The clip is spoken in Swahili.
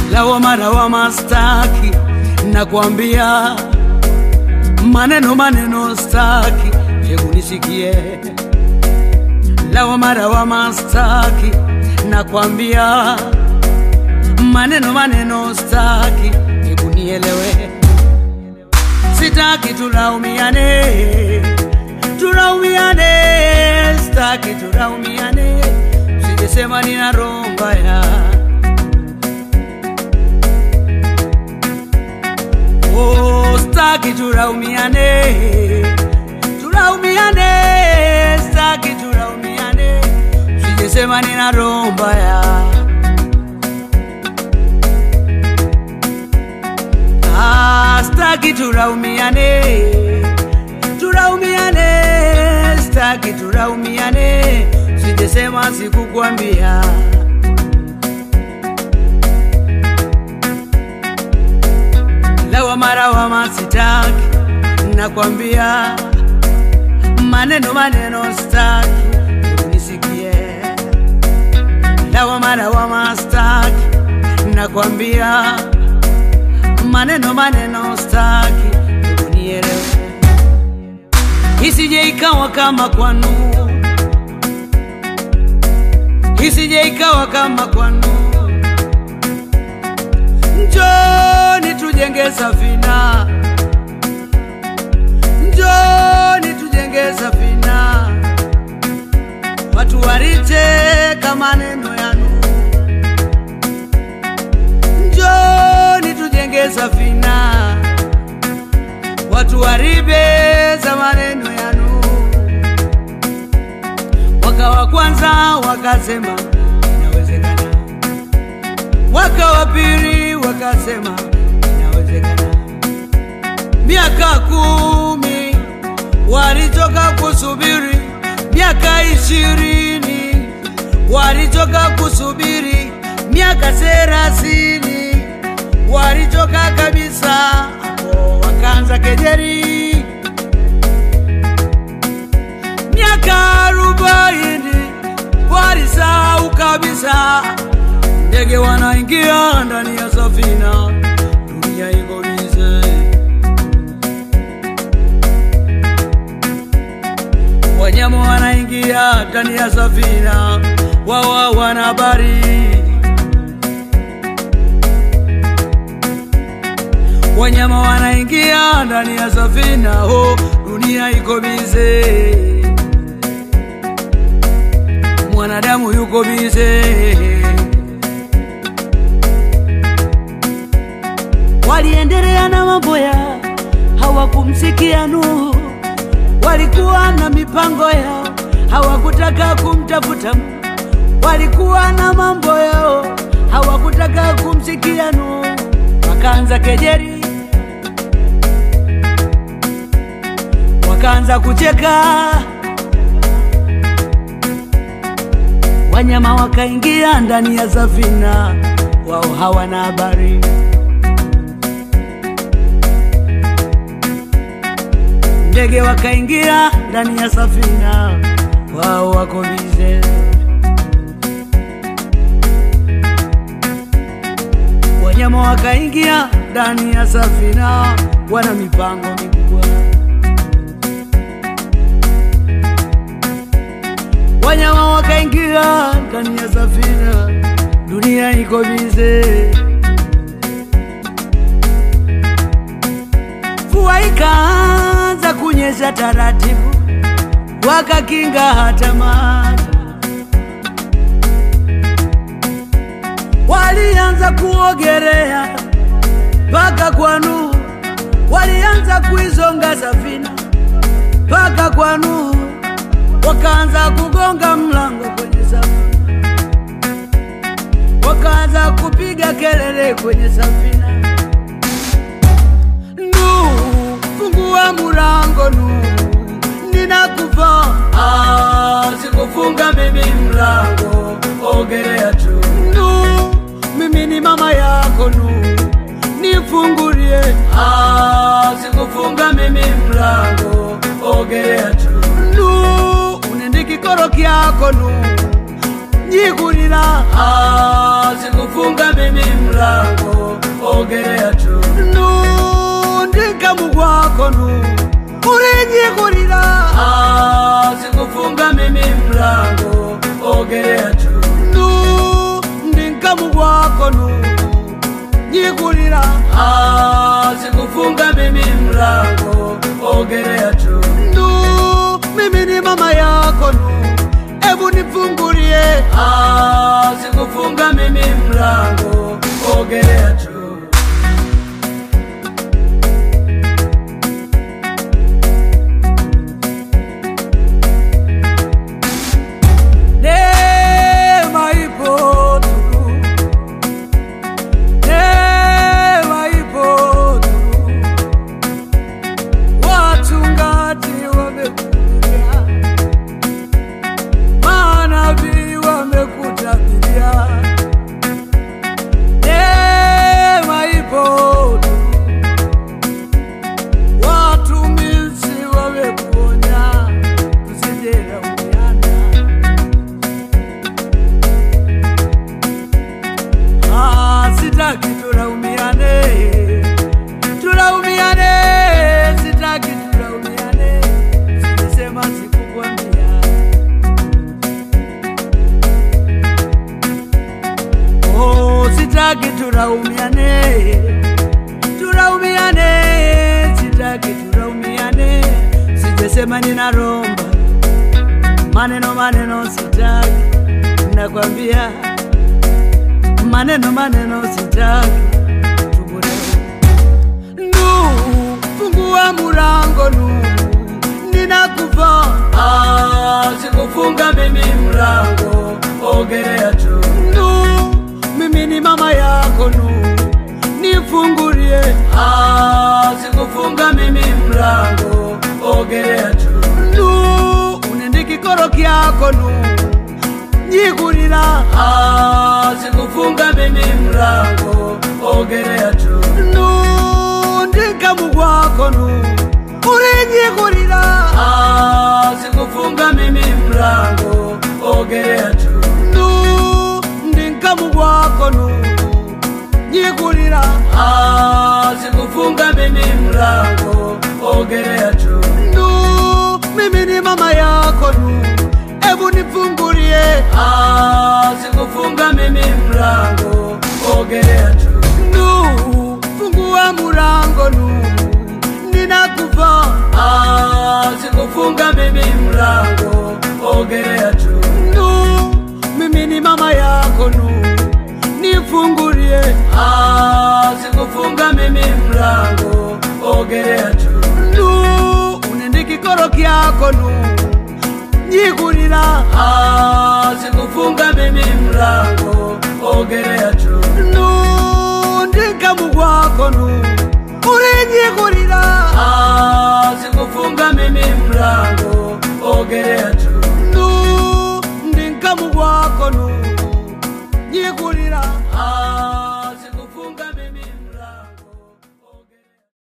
lawama lawama staki, nakwambia maneno maneno staki, hebu nisikie. Lawama lawama staki, nakwambia maneno maneno staki, hebu nielewe. Sitaki tulaumiane, tulaumiane, staki tulaumiane, sijesema nina roho mbaya. Oh, staki tulaumiane, tulaumiane, staki tulaumiane, sijesema nina roho mbaya. Ah, staki tulaumiane, tulaumiane, staki tulaumiane, sijesema sikukwambia. Lawama lawama sitaki, nakwambia maneno maneno staki, hebu nisikie. Lawama lawama staki, nakwambia maneno maneno staki, hebu nielewe, isije ikawa kama kwanu, isije ikawa kama kwanu. Njoni tujenge safina, njoni tujenge safina, watu walicheka maneno yanu. Njoni tujenge safina, watu waribeza maneno yanu. Mwaka wa kwanza wakasema inawezekana, mwaka wa pili wakasema inawezekana, miaka kumi walitoka kusubiri, miaka ishirini walitoka kusubiri, miaka thelathini walitoka kabisa, hapo wakaanza kejeri. Miaka arobaini walisahau kabisa, ndege wanaingia ndani ya safina, dunia iko bize. Wanyama wanaingia ndani ya safina, wao wana habari wanyama wanaingia ndani ya safina, ho, dunia iko bize, mwanadamu yuko bize. Waliendelea na mambo yao, hawakumsikia Nuhu. Walikuwa na mipango yao, hawakutaka kumtafuta Mungu. Walikuwa na mambo yao, hawakutaka kumsikia Nuhu. Wakaanza kejeri, wakaanza kucheka, wanyama wakaingia ndani ya safina, wao hawana habari. Ndege wakaingia ndani ya safina, wao wako bize. Wanyama wakaingia ndani ya safina, wana mipango mikubwa. Wanyama wakaingia ndani ya safina, dunia iko bize. Mvua ikaanza kunyesha taratibu, wakakinga hata maji. Walianza kuogelea mpaka kwa Nuhu, walianza kuizonga safina mpaka kwa Nuhu, wakaanza kugonga mlango kwenye safina, wakaanza kupiga kelele kwenye safina. Nuhu, fungua mulango Nuhu, ninakufa. Ah, sikufunga mimi mlango, ogelea tu. Nuhu, mimi ni mama yako Nuhu, nifungulie. Ah, sikufunga mimi mlango, ogelea tu. Nuhu, unende kikoro kyako Nuhu, nyikulila. Ah, sikufunga mimi mlango mlango ogerea tu nundikamu gwako nu ulinyikulila sikufunga mimi mlango ogerea tu ndinkamu gwako nu nyikulila sikufunga mimi mlango ogerea tu ndu mimi ni mama yako nu ebu nifungulie sikufunga mimi mlango ogerea tu Neema ipo tu. Neema ipo tu. Wachungaji wamekuja, manabii wamekutabiria. Neema ipo tu. Watumishi wamekuonya, tusijelaumiana. Ah, sitaki tulaumiane, tulaumiane, sitaki tulaumiane, silisema sikukwambia. Oh, sitaki tulaumiane, tulaumiane, sitaki tulaumiane, sijesema ninaromba maneno maneno, sitaki nakwambia maneno maneno sitaki tubuleo nu fungua mulango nu ninakufa ah, sikufunga mimi mlango ogerea tu nu mimi ni mama yako nu nifungulie ah, sikufunga mimi mlango ogerea tu nu unendikikoro kyako nu nyikulila sikufunga mimi mlango ogerea tu nundikamu gwako nu ulinyikulila sikufunga mimi mlango ogerea tu ndinkamu gwako nu nyikulila sikufunga mimi mlango ogerea tu mimi ni mama yako nu ebu nifungulie sikufunga mimi mlango ogerea tu nu fungua mulango nu ninakufa sikufunga mimi mlango ogerea tu nu mimi ni mama yako nu nifungulie sikufunga mimi mlango ogerea tu nu unendikikoro kyako nu nyikulila sikufunga mimi mlango ogerea tu nundikamu gwako nu ulinyikulila sikufunga mimi mlango ogerea tu ndinkamu gwako nu nyikulila